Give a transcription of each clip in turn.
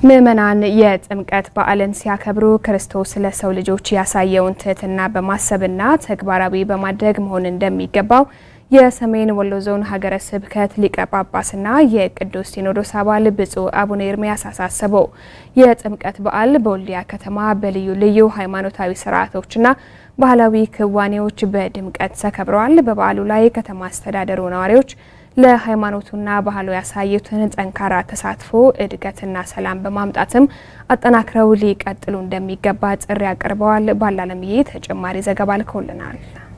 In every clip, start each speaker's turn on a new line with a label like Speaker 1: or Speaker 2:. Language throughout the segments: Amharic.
Speaker 1: ምዕመናን የጥምቀት በዓልን ሲያከብሩ ክርስቶስ ለሰው ልጆች ያሳየውን ትህትና በማሰብና ተግባራዊ በማድረግ መሆን እንደሚገባው የሰሜን ወሎ ዞን ሀገረ ስብከት ሊቀ ጳጳስና የቅዱስ ሲኖዶስ አባል ብፁዕ አቡነ ኤርምያስ አሳሰቡ። የጥምቀት በዓል በወልዲያ ከተማ በልዩ ልዩ ሃይማኖታዊ ስርዓቶችና ባህላዊ ክዋኔዎች በድምቀት ተከብረዋል። በበዓሉ ላይ ከተማ አስተዳደሩ ነዋሪዎች ለሃይማኖቱና ባህሉ ያሳዩትን ጠንካራ ተሳትፎ እድገትና ሰላም በማምጣትም አጠናክረው ሊቀጥሉ እንደሚገባ ጥሪ አቅርበዋል። ባላለምዬ ተጨማሪ ዘገባ ልከውልናል።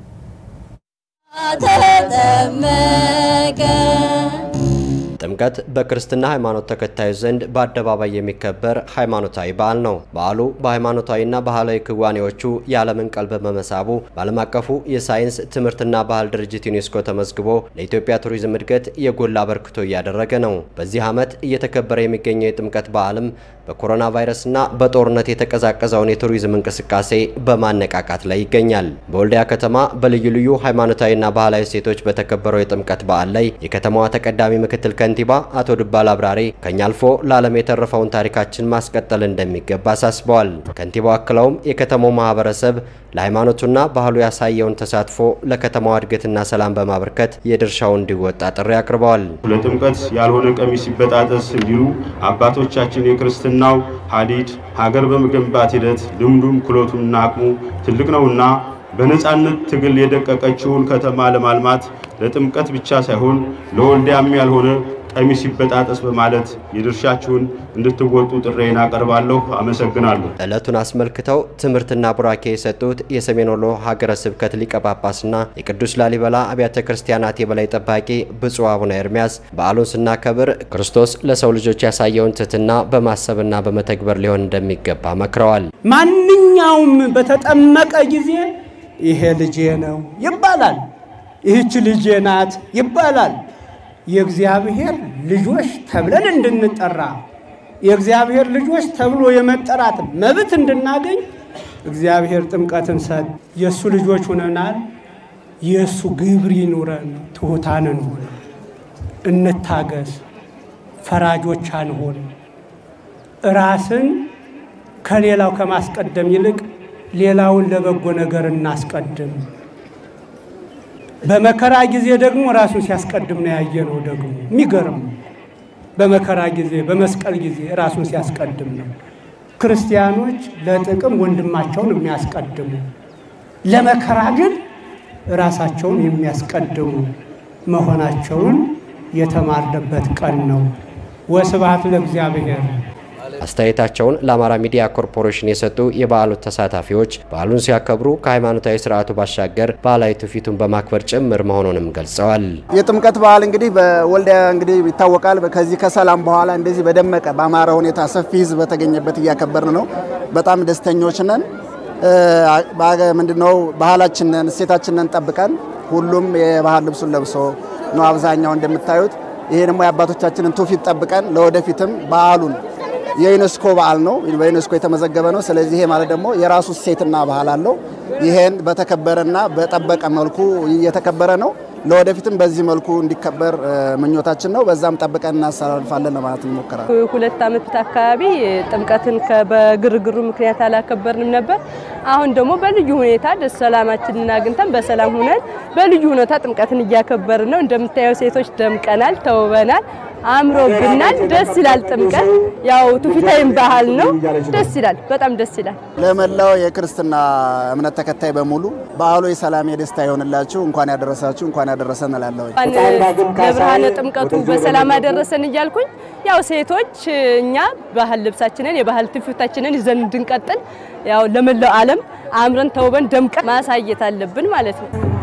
Speaker 2: ጥምቀት በክርስትና ሃይማኖት ተከታዮች ዘንድ በአደባባይ የሚከበር ሃይማኖታዊ በዓል ነው። በዓሉ በሃይማኖታዊና ባህላዊ ክዋኔዎቹ የዓለምን ቀልብ በመሳቡ በዓለም አቀፉ የሳይንስ ትምህርትና ባህል ድርጅት ዩኔስኮ ተመዝግቦ ለኢትዮጵያ ቱሪዝም እድገት የጎላ አበርክቶ እያደረገ ነው። በዚህ ዓመት እየተከበረ የሚገኘው የጥምቀት በዓልም በኮሮና ቫይረስና በጦርነት የተቀዛቀዘውን የቱሪዝም እንቅስቃሴ በማነቃቃት ላይ ይገኛል። በወልዲያ ከተማ በልዩ ልዩ ሃይማኖታዊና ባህላዊ እሴቶች በተከበረው የጥምቀት በዓል ላይ የከተማዋ ተቀዳሚ ምክትል ከንቲባ አቶ ድባል አብራሪ ከኛ አልፎ ለዓለም የተረፈውን ታሪካችን ማስቀጠል እንደሚገባ አሳስበዋል። ከንቲባው አክለውም የከተማው ማህበረሰብ ለሃይማኖቱና ባህሉ ያሳየውን ተሳትፎ ለከተማዋ እድገትና ሰላም በማበርከት የድርሻውን እንዲወጣ ጥሪ አቅርበዋል።
Speaker 3: ለጥምቀት ያልሆነ ቀሚስ ሲበጣጠስ እንዲሉ አባቶቻችን የክርስትናው ሀዲድ ሀገር በመገንባት ሂደት ልምዱም ክሎቱና አቅሙ ትልቅ ነውና በነጻነት ትግል የደቀቀችውን ከተማ ለማልማት ለጥምቀት ብቻ ሳይሆን ለወልዲያም ያልሆነ ቀሚስ ይበጣጠስ በማለት የድርሻችሁን እንድትወጡ ጥሬን አቀርባለሁ። አመሰግናለሁ።
Speaker 2: ዕለቱን አስመልክተው ትምህርትና ቡራኬ የሰጡት የሰሜን ወሎ ሀገረ ስብከት ሊቀ ጳጳስና የቅዱስ ላሊበላ አብያተ ክርስቲያናት የበላይ ጠባቂ ብፁዕ አቡነ ኤርምያስ በዓሉን ስናከብር ክርስቶስ ለሰው ልጆች ያሳየውን ትህትና በማሰብና በመተግበር ሊሆን እንደሚገባ መክረዋል።
Speaker 4: ማንኛውም በተጠመቀ ጊዜ ይሄ ልጄ ነው ይባላል፣ ይህች ልጄ ናት ይባላል። የእግዚአብሔር ልጆች ተብለን እንድንጠራ የእግዚአብሔር ልጆች ተብሎ የመጠራት መብት እንድናገኝ እግዚአብሔር ጥምቀትን ሰጥ የእሱ ልጆች ሆነናል። የእሱ ግብር ይኑረን፣ ትሑታን እንሁን፣ እንታገስ፣ ፈራጆች አንሆን። ራስን ከሌላው ከማስቀደም ይልቅ ሌላውን ለበጎ ነገር እናስቀድም። በመከራ ጊዜ ደግሞ ራሱን ሲያስቀድም ነው ያየነው። ደግሞ የሚገርም በመከራ ጊዜ በመስቀል ጊዜ ራሱን ሲያስቀድም ነው። ክርስቲያኖች ለጥቅም ወንድማቸውን የሚያስቀድሙ፣ ለመከራ ግን ራሳቸውን የሚያስቀድሙ መሆናቸውን የተማርንበት ቀን ነው። ወስብሐት ለእግዚአብሔር።
Speaker 2: አስተያየታቸውን ለአማራ ሚዲያ ኮርፖሬሽን የሰጡ የበዓሉ ተሳታፊዎች በዓሉን ሲያከብሩ ከሃይማኖታዊ ስርዓቱ ባሻገር ባህላዊ ትውፊቱን በማክበር ጭምር መሆኑንም ገልጸዋል።
Speaker 5: የጥምቀት በዓል እንግዲህ በወልዲያ እንግዲህ ይታወቃል። ከዚህ ከሰላም በኋላ እንደዚህ በደመቀ በአማረ ሁኔታ ሰፊ ሕዝብ በተገኘበት እያከበርን ነው። በጣም ደስተኞች ነን። ምንድነው ባህላችንን እሴታችንን ጠብቀን ሁሉም የባህል ልብሱን ለብሶ ነው አብዛኛው እንደምታዩት። ይሄ ደግሞ የአባቶቻችንን ትውፊት ጠብቀን ለወደፊትም በዓሉን የዩኔስኮ በዓል ነው፣ በዩኔስኮ የተመዘገበ ነው። ስለዚህ ይሄ ማለት ደግሞ የራሱ እሴትና ባህል አለው። ይሄን በተከበረና በጠበቀ መልኩ እየተከበረ ነው። ለወደፊትም በዚህ መልኩ እንዲከበር ምኞታችን ነው። በዛም ጠብቀን እናስተላልፋለን ለማለት እንሞክራለን።
Speaker 6: ሁለት ዓመት አካባቢ ጥምቀትን በግርግሩ ምክንያት አላከበርንም ነበር። አሁን ደግሞ በልዩ ሁኔታ ደስ ሰላማችንን አግኝተን በሰላም ሁነን በልዩ ሁኔታ ጥምቀትን እያከበርን ነው። እንደምታየው ሴቶች ደምቀናል፣ ተውበናል፣ አምሮብናል። ደስ ይላል። ጥምቀት ያው ትውፊታዊም ባህል ነው። ደስ ይላል። በጣም ደስ ይላል።
Speaker 5: ለመላው የክርስትና እምነት ተከታይ በሙሉ በዓሉ የሰላም የደስታ ይሆንላችሁ። እንኳን ያደረሳችሁ እንኳን ያደረሰን እላለሁ።
Speaker 6: ለብርሃነ ጥምቀቱ በሰላም አደረሰን እያልኩኝ ያው ሴቶች እኛ ባህል ልብሳችንን የባህል ትውፊታችንን ይዘን እንድንቀጥል ያው ለመላው ዓለም አምረን ተውበን ደምቀን ማሳየት አለብን ማለት ነው።